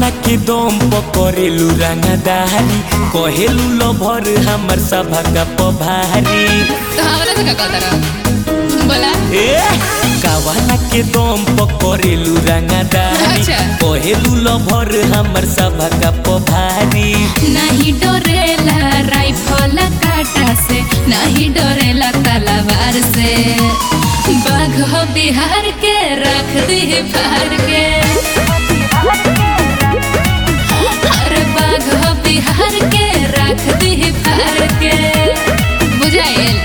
कावाला के दम पकड़ेलू रंगदारी कहेलू लभर हमर सभा का पभारी तो हमरा से का कहता रहा बोला ए कावाला के दम पकड़ेलू रंगदारी अच्छा। कहेलू लभर हमर सभा का पभारी नहीं डरेला राइफल काटा से नहीं डरेला तलवार से बाघ हो बिहार के रख दी फार के अरे बाघ हो बिहार के रख दी फार के बुझाइल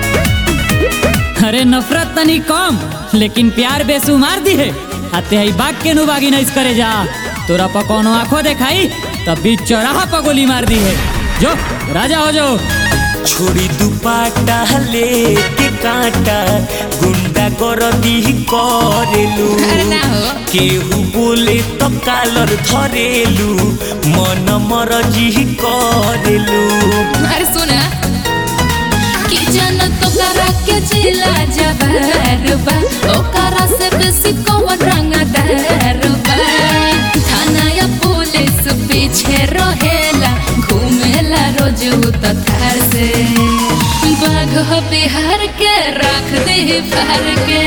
अरे नफरत तनी कम लेकिन प्यार बेसुमार दी है आते ही बाग के नु बागी नहीं करे जा तोरा पर कोनो आंखों देखाई तब बीच चौराहा पर गोली मार दी है जो राजा हो जो छोड़ी दुपाटा लेके कांटा गुंडा गरदी करेलू अरे ना हो केहू बोले तो कालर धरेलू मन मरजी करेलू अरे सुना कि जन तो करा के जिला जबर बा ओकरा से बेसी कौन रंगदार बा थाना या पुलिस पीछे रहेला घूमेला रोज तो थार से बाघ हो बिहार के रख दे फार के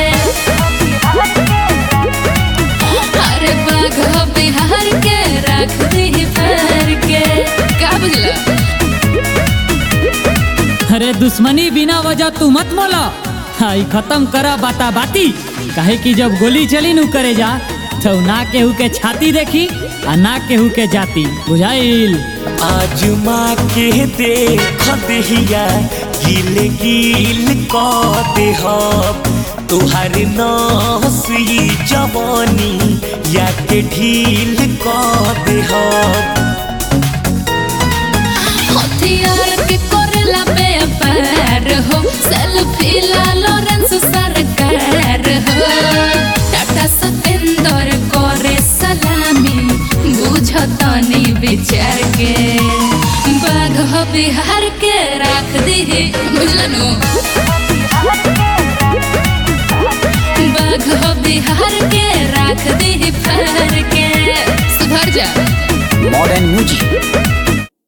अरे बाघ हो बिहार के रख दे फार के का बुझला अरे दुश्मनी बिना वजह तू मत मोला हाई खत्म करा बाता बाती काहे कि जब गोली चली नु करे जा तो ना केहू के छाती देखी आ ना केहू के जाती बुझाइल आज माँ के देख दहिया गिल गिल क देहब तुहार नसी जवानी या के ढील क देहब हथियार के कोरला व्यापार हो सेल्फी ला लॉरेंस सरकार हो टाटा सतेंदर करे सलामी बुझतनी विचार के बाघ हो बिहार के राख दी बुझलनु बाघ हो बिहार के राख दी फार के सुधर जा modern music